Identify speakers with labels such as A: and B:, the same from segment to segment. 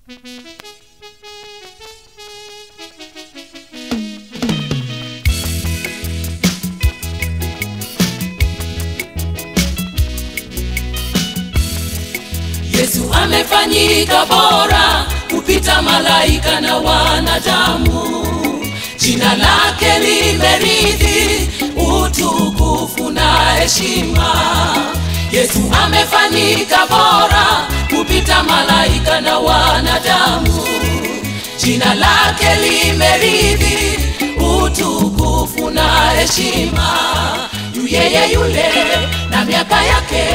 A: Yesu amefanyika bora kupita malaika na wanadamu. Jina lake limerithi utukufu na heshima. Yesu amefanyika bora kupita malaika na wanadamu. Jina lake limerithi utukufu na heshima. Yu yeye yule na miaka yake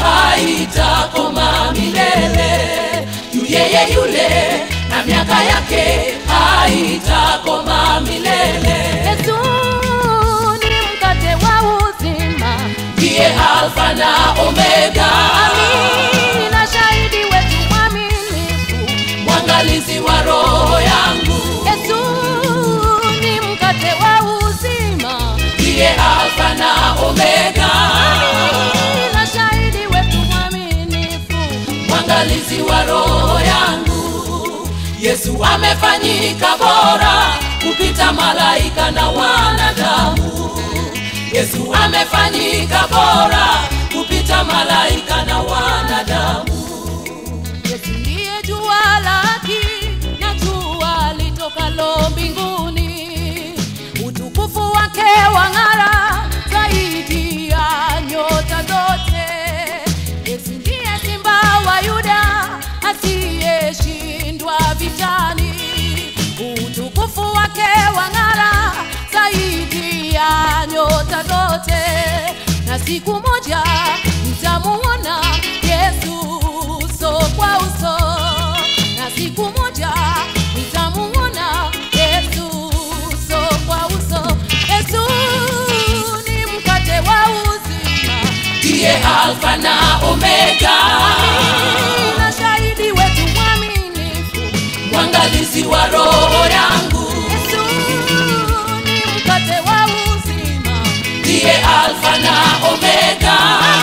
A: haitakoma milele. Yu yeye yule na miaka yake haitakoma milele.
B: Yesu ni mkate wa uzima,
A: Ndiye Alfa na Omega,
B: amina, shahidi wetu mwaminifu.
A: mwangalizi wa roho yangu.
B: Yesu ni mkate wa uzima,
A: Ndiye Alfa na Omega,
B: amina, shahidi wetu mwaminifu.
A: mwangalizi wa roho yangu. Yesu amefanyika bora kupita malaika na wanadamu. Yesu amefanyika bora kupita malaika na wanadamu.
B: Yesu ndiye jua la haki na jua litokalo mbinguni. Utukufu wake wang'ara zaidi ya nyota zote. Yesu ndiye simba wa Yuda asiyeshindwa vitani. Utukufu wake wang'ara zaidi ya nyota zote, na siku moja mtamuona Yesu uso kwa uso, na siku moja mtamuona Yesu uso kwa uso. Yesu ni mkate wa uzima,
A: Ndiye Alfa na Omega,
B: na shahidi wetu mwaminifu.
A: mwangalizi wa roho yangu.
B: Yesu ni mkate wa uzima,
A: Ndiye Alfa na Omega,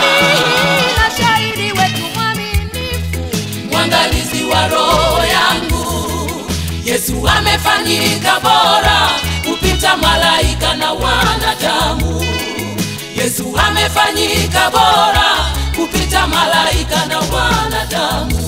B: na shahidi wetu mwaminifu.
A: mwangalizi wa roho yangu. Yesu amefanyika bora kupita malaika na wanadamu. Yesu amefanyika bora kupita malaika na wanadamu.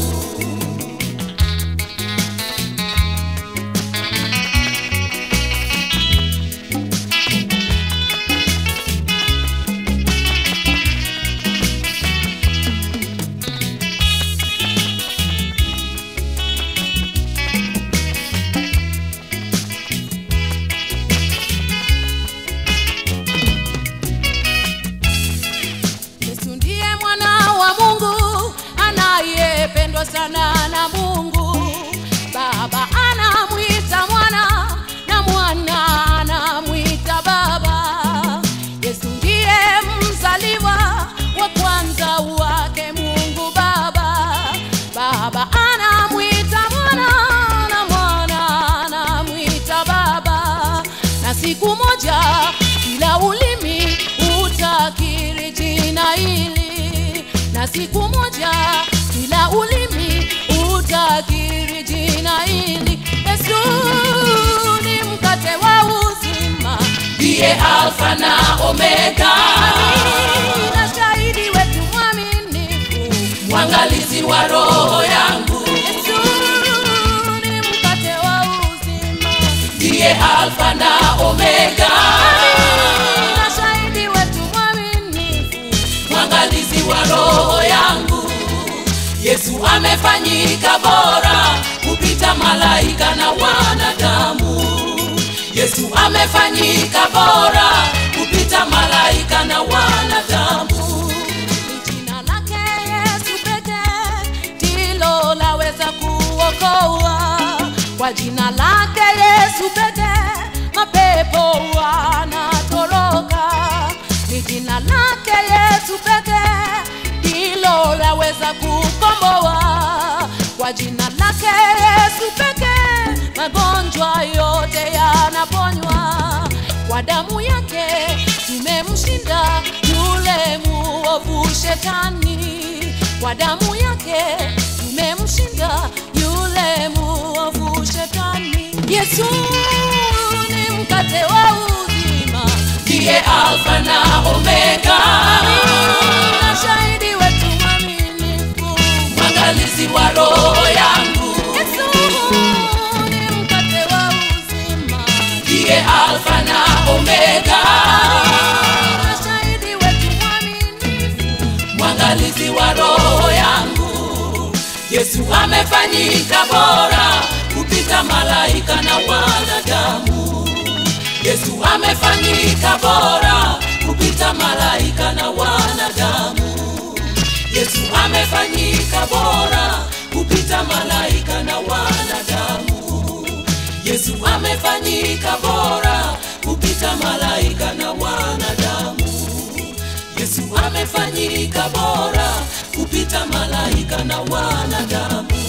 B: Yesu ndiye mwana wa Mungu anayependwa sana na Mungu. Baba anamwita mwana na mwana anamwita baba. Yesu ndiye mzaliwa wa kwanza wake Mungu Baba. Baba anamwita mwana na mwana anamwita baba, na siku moja kila ulimi utakiri jina hili, na siku moja kila ulimi utakiri jina hili. Yesu ni mkate wa uzima,
A: Ndiye Alfa na Omega,
B: na shahidi wetu mwaminifu.
A: mwangalizi wa roho yangu.
B: Yesu ni mkate wa uzima,
A: Ndiye Alfa na Omega,
B: na shahidi wetu mwaminifu.
A: mwangalizi wa roho yangu. Yesu amefanyika bora kupita malaika na wanadamu. Yesu amefanyika bora kupita malaika na wanadamu.
B: Jina lake Yesu pekee ndilo laweza kuokoa. Kwa jina lake Yesu pekee mapepo wanatoroka. Ni jina lake Yesu pekee ndilo laweza kukomboa. Kwa jina lake Yesu pekee magonjwa yote yanaponywa. Kwa damu yake tumemshinda yule muovu shetani. Kwa damu yake tumemshinda yule Yesu ni mkate wa uzima,
A: ndiye alfa na omega
B: na shahidi wetu mwaminifu.
A: mwangalizi wa roho yangu
B: Yesu ni mkate wa uzima,
A: ndiye alfa na omega
B: na shahidi wetu mwaminifu.
A: mwangalizi wa roho yangu yesu amefanyika bora kupita malaika na wanadamu yesu amefanyika bora kupita malaika na wanadamu yesu amefanyika bora kupita malaika na wanadamu yesu amefanyika bora kupita malaika na wanadamu yesu amefanyika bora kupita malaika na wanadamu